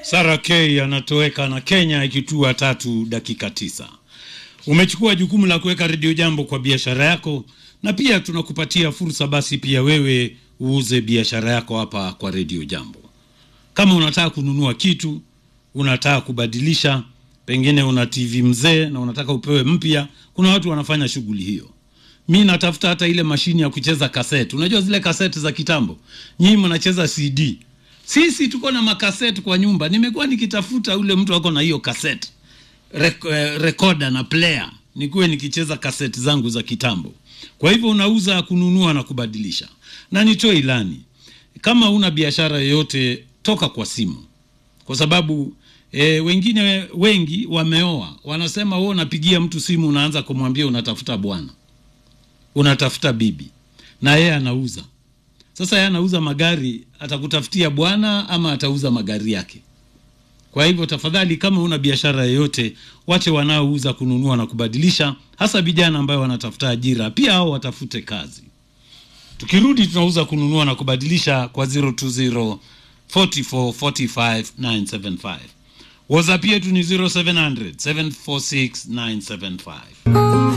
Sara K anatoweka na Kenya ikitua tatu dakika tisa. Umechukua jukumu la kuweka redio jambo kwa biashara yako, na pia tunakupatia fursa basi pia wewe uuze biashara yako hapa kwa redio jambo. Kama unataka kununua kitu, unataka kubadilisha, pengine una TV mzee na unataka upewe mpya, kuna watu wanafanya shughuli hiyo. Mi natafuta hata ile mashine ya kucheza kaseti. Unajua zile kaseti za kitambo, nyinyi mnacheza CD, sisi tuko na makaseti kwa nyumba. Nimekuwa nikitafuta ule mtu ako na hiyo kaseti Rek, eh, recorder na player, nikuwe nikicheza kaseti zangu za kitambo. Kwa hivyo unauza, kununua na kubadilisha. Na nitoe ilani, kama una biashara yoyote, toka kwa simu, kwa sababu e, wengine wengi wameoa, wanasema wewe unapigia mtu simu, unaanza kumwambia unatafuta bwana, unatafuta bibi, na yeye anauza. Sasa yeye anauza magari, atakutafutia bwana ama atauza magari yake? Kwa hivyo tafadhali, kama una biashara yoyote, wache wanaouza, kununua na kubadilisha, hasa vijana ambayo wanatafuta ajira, pia hao watafute kazi. Tukirudi tunauza, kununua na kubadilisha kwa 020 44 45 975. WhatsApp yetu ni 0700 746 975.